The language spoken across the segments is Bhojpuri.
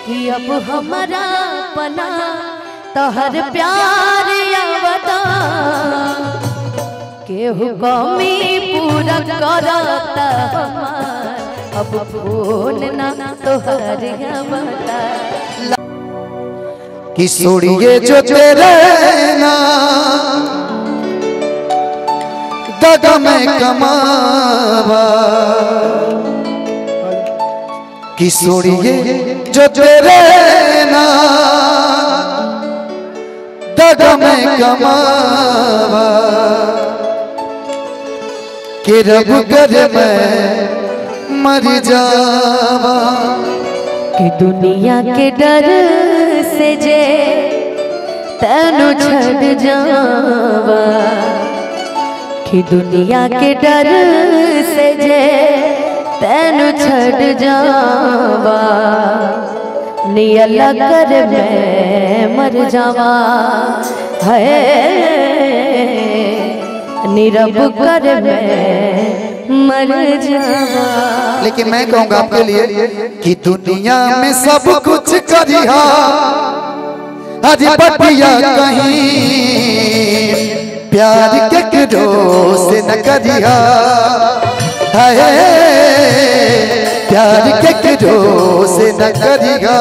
कि अब हमारा पना तोहर प्यार आवता केहू कमी पूरा करता हमार अब फोन ना तोहर आवता किशोरिए जो तेरे ना दगा में कमावा किशोरिए जो तेरे ना दगा में कमावा कि रब कर मैं मर जावा कि दुनिया के डर से जे तनु छड़ जावा कि दुनिया के डर से जे तनु छड़ जावा नियला कर मैं मर जावा है नीरब कर मैं मर जावा लेकिन मैं कहूंगा आपके लिए कि दुनिया में सब कुछ करिहा अरे बटिया कहीं प्यार के करो से न करिहा हाय प्यार के करो से न करिहा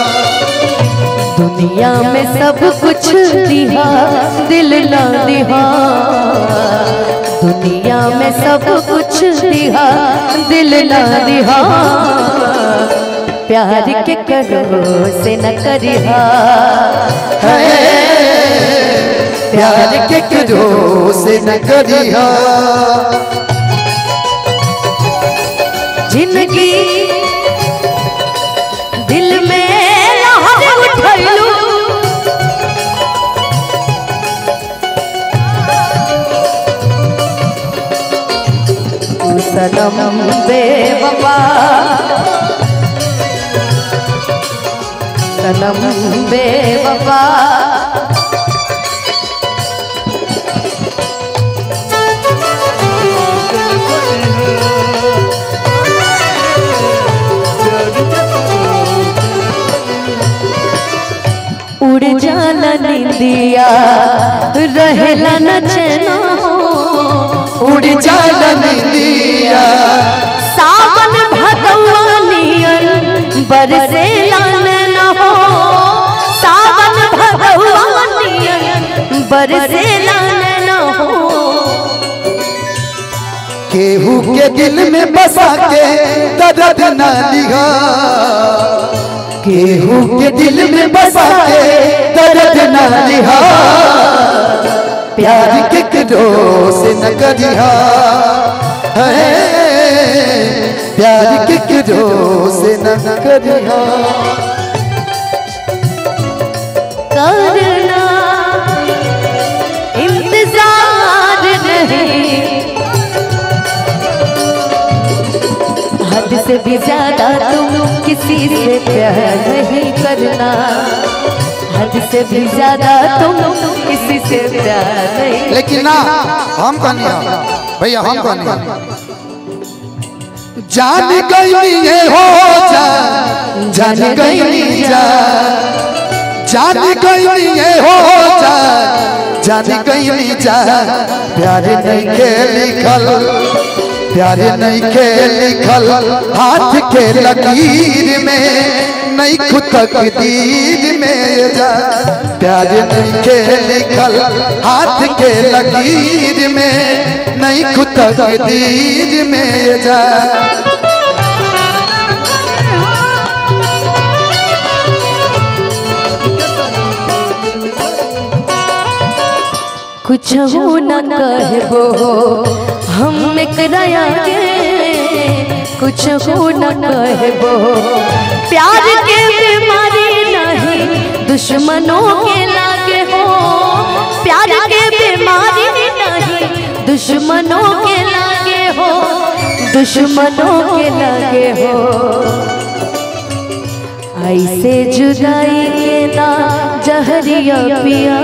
दुनिया में सब कुछ दिहा दिल ना दिहा दुनिया में सब कुछ दिहा दिल ना दिहा प्यार के करो से न करिहा हाय प्यार के करो से न करिहा जिंदगी दिल में लहर उठैलू तू सनम बेवफा सनम बेवफा उड़ जाला निंदिया रहेला न चैना उड़ जाला निंदिया सावन भदौआ नियन बरसे लान हो सावन भदौआ नियन बरसे लान हो केहू के दिल में बसा के दर्द न दिहा केहू के दिल में बसा के दर्द न दिहा प्यार के करो से न करिहा है प्यार के करो से न करिहा करना इंतजार नहीं हद से भी ज्यादा तुम किसी से प्यार नहीं करना हद से भी ज्यादा तुम किसी से प्यार नहीं लेकिन ना हम कनिया भैया हम कनिया जान गई ये हो जा जान गई जा जान गई ये हो जा जान गई जा प्यार नहीं के लिखल प्यार नहीं के लिखल हाथ के लकीर में नहीं खुद तकदीर में जा प्यार नहीं के लिखल हाथ के लकीर में नहीं खुद तकदीर में जा कुछ हो न कहबो हम एकराया के कुछ हो न कहबो प्यार के बीमारी नहीं दुश्मनों के लागे हो प्यार के बीमारी नहीं दुश्मनों के लागे हो दुश्मनों के लागे हो ऐसे जुदाई के ना जहरिया पिया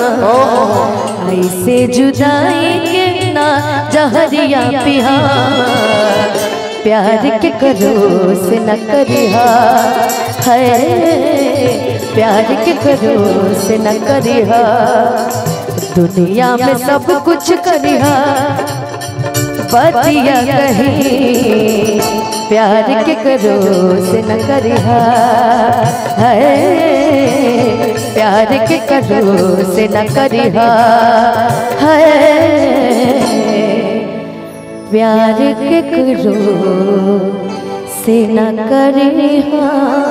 ऐसे जुदाई के ना जहरिया पिया प्यार के करो से न करिहा है प्यार के करो से न करिहा दुनिया में सब कुछ करिहा बतिया कहीं प्यार के करो से न करिहा है प्यार के करो से न करिहा है प्यार के करो से न करिहा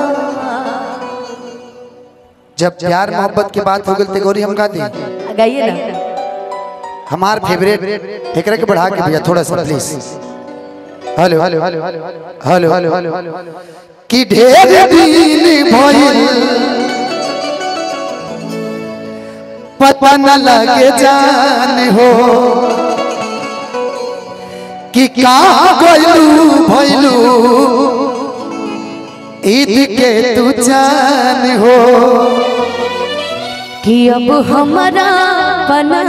जब प्यार मोहब्बत की बात हो गई तो गौरी हम गा दी गाइए ना हमार फेवरेट एकरा के बढ़ा के भैया थोड़ा सा please hello hello hello hello hello कि ढेर दिन भइल पता न लगे जान हो कि कहाँ गइलू भइलू ईद के तू जान हो कि अब हमारा बना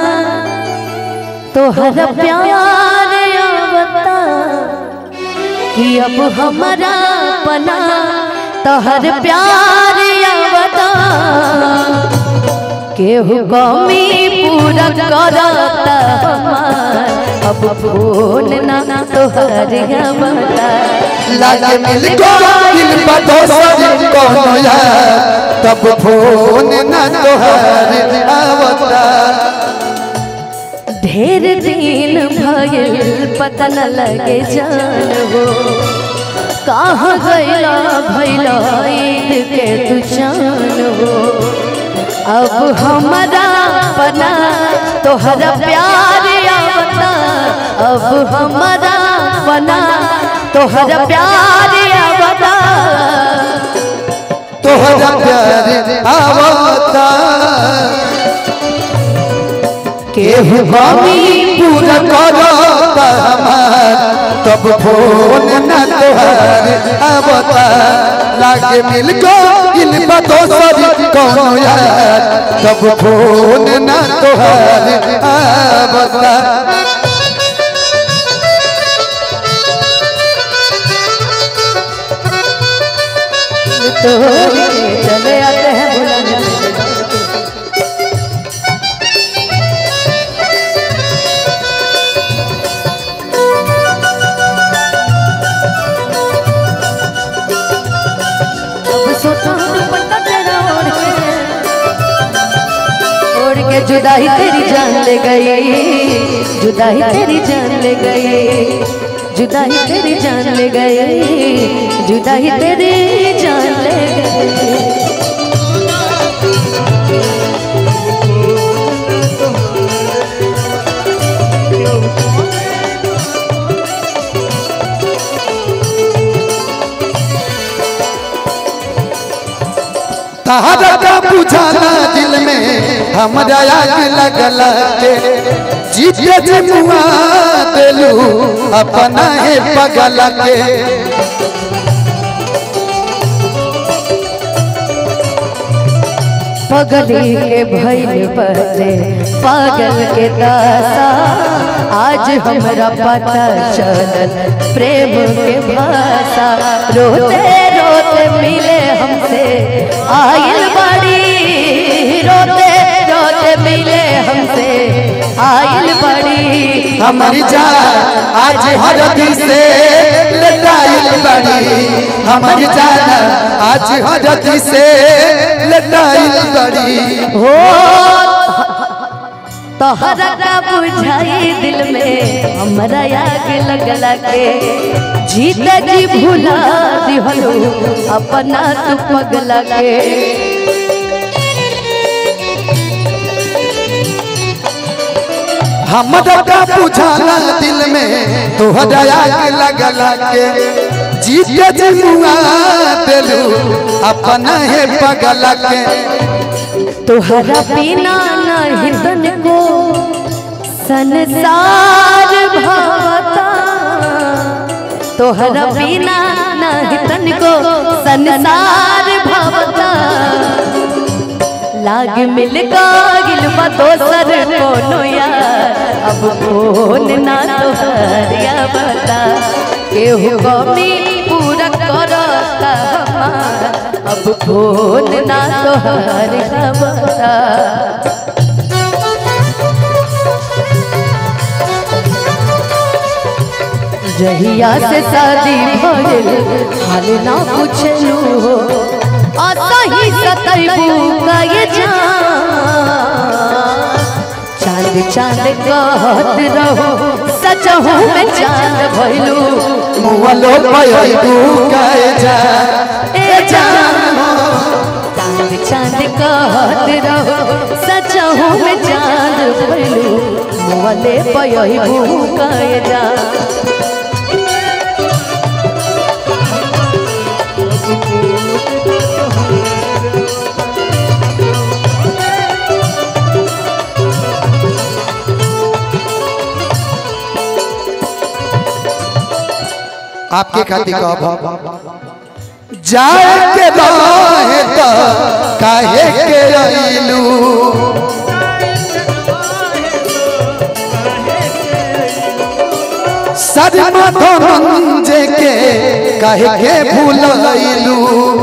तोहर प्यार आवता कि अब हमारा बना तोहर प्यार आवता केहू कमी पूरा करता हमार अब फोन ना तोहर आवता लागे मिल को दिल बतो सब कोनो यार तब फोन न तोहर आवता ढेर दिन भइल पता न लगे जान हो कहाँ गैला भैला ईद के तू जान हो अब हमारा बना तोहरा प्यार आवता अब हमारा बना तोहरा प्यार आवता तोहरा प्यार आवता केहू हमी पूरा करता हमार तब फोन न तोहर आवता लागे मिल को दिल बतो सब कोनो यार तब फोन न तोहर आवता तो चले आते हैं बुलाने अब सोता हूँ दुपट्टा तेरा ओढ़ के ओढ़ के जुदाई तेरी जान ले गई जुदाई तेरी जान ले गई जुदाई तेरी जान ले गई जुदाई तेरी जान ले गई तहरा का बुझाना दिल में हमरा आग लगला के जीते जी मुआ देलू अपना है पगला के पगली के भैल बदले पागल के दासा आज हमरा पता चलल प्रेम के भाषा रोते रोते मिले हमसे आयल बड़ी रोते रोते मिले हमसे आयल बड़ी हमारी जान आज हरदी से लटाइल बड़ी हमारी जान आज हरदी से लटाइल बड़ी हो तोहरा का बुझाई दिल में हमरा आग लगला के जीता जी भुला दिहलो अपना तू पगला के हमरा का बुझाना दिल में तोहरा आग लगला के जीते जी मुआ देलू अपना है पगला के तोहरा बिना नहीं तन को संसार भावता तोहरा बिना नहीं तन को संसार भावता लाग मिल गिल दोसर कोनो यार अब फोन ना तोहरिया बता केहू कमी पूरा करता हमार अब फोन ना तोहर खबरा जहिया से शादी भइल हाल ना पूछलू हो असही सतैबू का ये जान चांद चांद कहत रहो सचहू में चांद भइलू मुअलो पयलू कहे जा ए जान चांद चांद कहत रहो सचहू में चांद भइलू मोले पयबू कहे जा आपके खातिर कहब जाए के रहे तो काहे के अइलू सदमा धनंजय के काहे के भूलैलू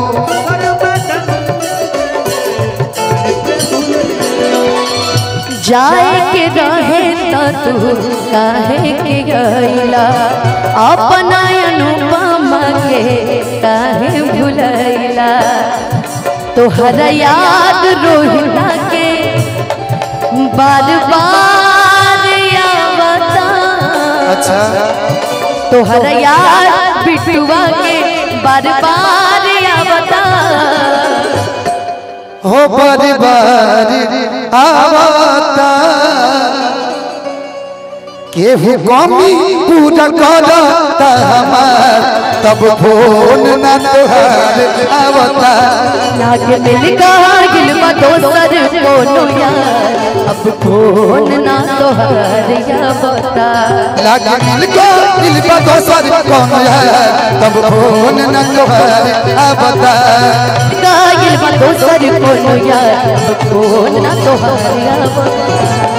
जाए के रहे तो तू काहे के गईला अपना अनुपमा के काहे भुलैला तोहर याद रोहिला के बार बार आवता अच्छा तोहर याद बिटुआ के बार बार आवता हो परिवार आवता केहू कमी पूरा करता हमार तब फोन न तोहार आवता नाग मिल गिल दोसर कोनो यार अब फोन ना तोहर या बता लागे मिल को दिल का दोसर कौन है तब फोन न तोहार आवता गाइल दोसर कोनो यार अब फोन ना तोहर या बता